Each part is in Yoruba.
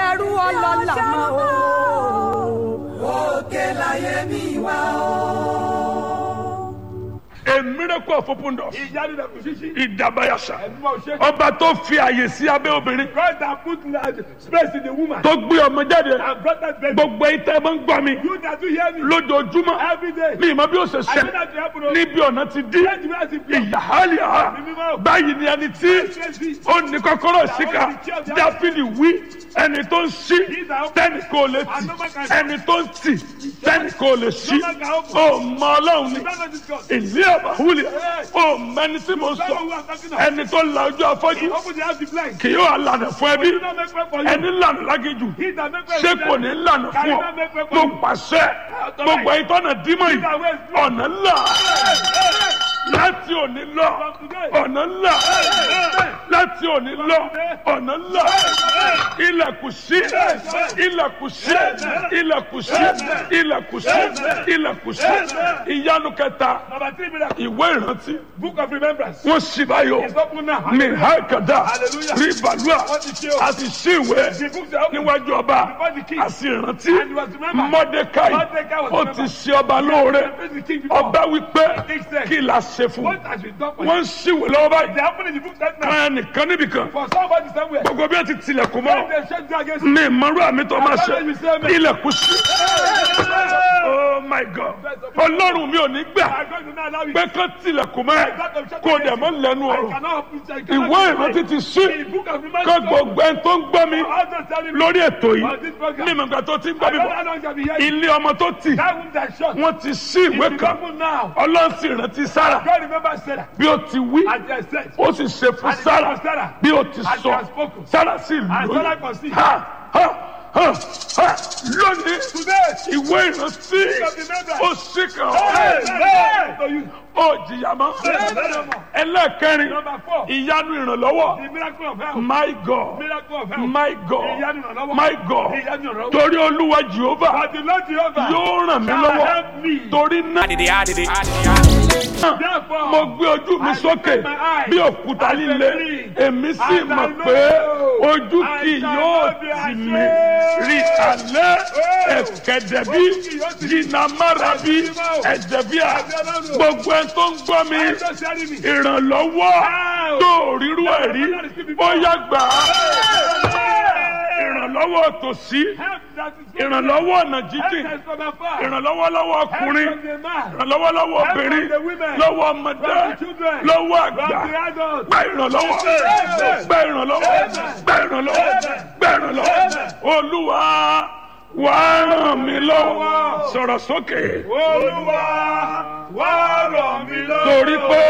ṣerú ọlọ́lá mọ́ o. òkè láyé mi wá o. a miracle of open doors. ìyanu náà kò ṣíṣí. ìdàbàyàṣà. ẹ̀dùnmọ̀ ṣe. ọba tó fi àyè sí abẹ́ obìnrin. God that put large space in the woman. tó gbé ọmọ jáde. and brought that baby. gbogbo ìtẹ́ máa ń gbọ́ mi. you that do hear me. lójoojúmọ́. every day. mi ìmọ̀ bí ó ṣe I ṣe. know that you happen o. níbi ọ̀nà ti dí. Let me ask you. ìyáhálì ha. báyìí ni ẹni tí ó ní kọ́kọ́rọ́ síkà. dáfídì wí ẹni tó ń ṣí tẹ́nì kò lè tì. ẹni tó ń tì tẹ́nì kò lè ṣí. ó mọ ọlọ́run ni. ìlú àbáwúlẹ̀ ó mẹni tí mo sọ ẹni tó la ojú afọ́jú Open the house the blind. kì yóò lànà fún ẹbí Do not make way for you. ẹni lànà lágéjù He that make way ṣé for kò you. ní lànà Can fún you ọ not make way for mo you? pàṣẹ gbogbo ìtọ́nà dímọ̀ yìí ọ̀nà ńlá láti òní lọ ọ̀nà ńlá láti òní lọ ọ̀nà ńlá ilẹ̀kùn sí ilẹ̀kùn sí ilẹ̀kùn sí ilẹ̀kùn sí ilẹ̀kùn sí ìyanu kẹta Number three miracle. ìwé ìrántí Book of remembrance. wọ́n sì báyọ̀ It's open now. mi hákàdá Hallelujah. rí balùwà Wọ́n ti ṣe o. a ti sí ìwé The books are open. níwájú ọba Before the king. a sì rántí And he was remembered. mọ́dékáì Mordecai was ó ti remembered. ṣe ọba lóore The king before. ọba wípé king said, kí la ṣe fún What has been done for you? wọ́n ń ṣíwèé lọ́wọ́ báyìí They happen in the book right now. kan ẹnìkan níbìkan For somebody somewhere. gbogbo bí wọ́n ti tilẹ̀kùn mọ́ They shut you against you. ní ìmọ̀rú àmì tó máa ṣe ilẹ̀kùn sí oh my god ọlọ́run mi ò ní gbà I'm going to not allow you. pé kán tilẹ̀kùn mọ́ ẹ kó dẹ̀ mọ́ lẹ́nu I ọ̀rọ̀ cannot open I cannot ìwé open ìrántí it. ti sí The book of remembrance. kó gbogbo ẹni tó ń gbọ́ mi All those telling me. lórí ètò yìí On this program. ní ìmọ̀gbà tó ti ń gbọ́ I mi don't know bọ̀ how long shall be here. ilé ọmọ tó tì That womb that shut. wọ́n ti sí ìwé It's kan open now. ọlọ́run sì rántí sára God remember Sarah. bí ó ti wí And they said. ó sì ṣe fún And it sára was Sarah. bí ó ti And she sọ has spoken. sára sì And Sarah lóyún conceived. ha ha ha ha lónìí Today. ìwé ìrántí of remembrance. ó sì kàn Hey, ọ́ hey, to you. ó jìyà mọ́ ẹlẹ́ẹ̀kẹrin Number four. ìyanu ìrànlọ́wọ́ The miracle of health. my god Miracle of health. my god Ìyanu ìrànlọ́wọ́. my god Ìyanu ìrànlọ́wọ́. torí olúwa jehova But the Lord Jehovah yóò ràn mí shall lọ́wọ́ help me. torí náà Therefore, mo gbé ojú mi I sókè lift my eyes bí òkúta and líle believe. èmi sì And I mọ̀ know pé ojú I kì shall yóò not be tì mí ashamed. rí alẹ́ Oh. ẹ̀kẹ́dẹ̀ bí Ojú kì yóò tì mí. jìnnà mára bí ẹ̀jẹ̀ bí a gbogbo ẹ̀ tó ń gbọ́ mi I just telling me. ìrànlọ́wọ́ tó rírú ẹ̀ rí ó yá gbà á ìrànlọ́wọ́ tòsí Help that is from ìrànlọ́wọ́ ọ̀nà jíjìn Help us from afar. ìrànlọ́wọ́ lọ́wọ́ Help ọkùnrin from the man. ìrànlọ́wọ́ lọ́wọ́ obìnrin from the women. lọ́wọ́ ọmọdé From the children. lọ́wọ́ From àgbà the adults. gba ìrànlọ́wọ́ gba ìrànlọ́wọ́ gba ìrànlọ́wọ́ gba ìrànlọ́wọ́ olúwa wà á ràn mí lọ́wọ́ sọ̀rọ̀ sókè Olúwa wá ràn mí lọ́wọ́. torí pé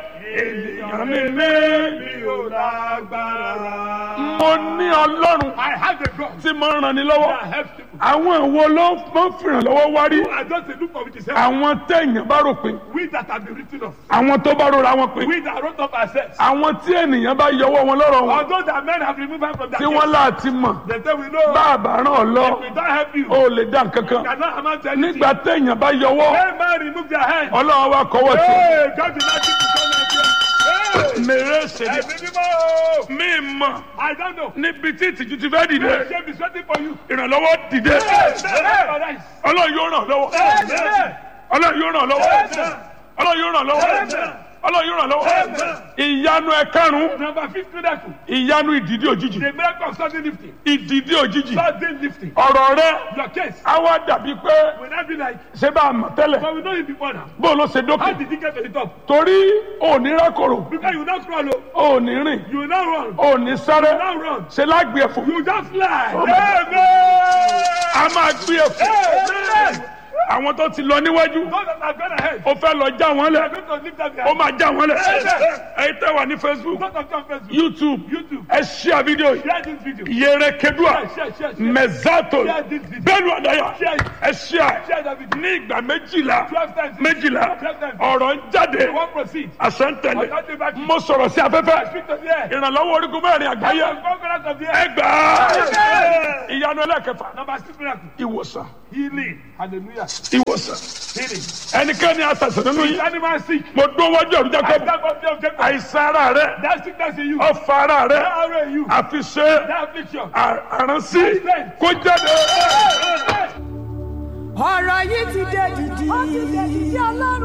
ènìyàn mi ní mi ò lágbára. mo ní ọlọ́run I have the God tí mo ń ràn ní lọ́wọ́ that helps people. àwọn ìwo ló máa ń fìrànlọ́wọ́ wá rí I just dey look for which is help. àwọn téèyàn bá rò pé We that have been written off. àwọn tó bá rora wọn pé We that wrote off ourselves. àwọn tí ènìyàn bá yọwọ́ wọn lọ́rọ̀ wọn Although that men have removed us from that tí wọ́n láti mọ̀ They say we know. bá a bá ràn ọ́ lọ We don't help you. ó lè dá nǹkan kan Cannot amount to anything. nígbà téèyàn bá yọwọ́ Hey man, remove their hand. ọlọ́run wa kọ́wọ́ sí Hey, God did not give you so much. Hey, mèrè ṣèlè ẹ̀mí mímọ́. mí mọ̀ I don't know. níbi tí ìtìjú ti fẹ́ dìde The shame is waiting for you. ìrànlọ́wọ́ dìde Hey, hey, ọlọ́run yóò ràn lọ́wọ́ hey. ọlọ́run yóò ràn lọ́wọ́ ọlọ́run yóò ràn lọ́wọ́ ọlọ́run yóò ràn lọ́wọ́ ìyanu ẹ̀karùn-ún Number fifth miracle. ìyanu ìdìdí òjijì The miracle of sudden lifting. ìdìdí òjijì Sudden lifting. ọ̀rọ̀ rẹ Your case á wá dàbí pé will not be like, ṣé bá a mọ̀ tẹ́lẹ̀ but we know you before now. bó ló ṣe How dókè did you get to the top? torí òní rákòrò Because you not crawl, oh. òní rìn you will not run. òní sáré You will not run. ṣe lágbè ẹ̀fọ́ You just fly. Oh my Amen. a máa gbé ẹ̀fọ́ Amen. àwọn tó ti lọ níwájú Those that have gone ahead. ó fẹ́ lọ já wọn They lẹ̀ are going to lift up their ó máa já wọn lẹ̀ Amen. ẹ̀yin tẹ́ wà ní facebook Those of you on Facebook. youtube YouTube. ẹ ṣíà fídíò yìí Share this video. yẹrẹ kedua Share, share, share, share. mẹzato Share this video. bẹ́ẹ̀ni àdáyà Share it. ẹ ṣíà Share that video. ní ìgbà méjìlá Twelve times. méjìlá Twelve times. ọ̀rọ̀ ń jáde You won't proceed. àṣẹ ń tẹ̀lé Ọ̀gá bá mo sọ̀rọ̀ sí afẹ́fẹ́ Speak to the air. ìrànlọ́wọ́ orígun mẹ́rin àgbáyé Conquerors of the ẹ air. gbà á ìyanu ẹlẹ́ ẹlẹ́kẹfà Number six miracle. ìwòsàn Healing. Hallelujah. ìwòsàn Healing. ẹnikẹ́ni àtàsán nínú Is yìí animal sick? mo dún wájú ọ̀rùn I jákèjì stand up there, Jacob. àìsàn ara rẹ That sickness in you. ọfà ara rẹ That arrow in you. àfiṣe That affliction. àránsí kó jáde. ọ̀rọ̀ yìí ti dé dìdì. ó ti dé dìdì ọlọ́run.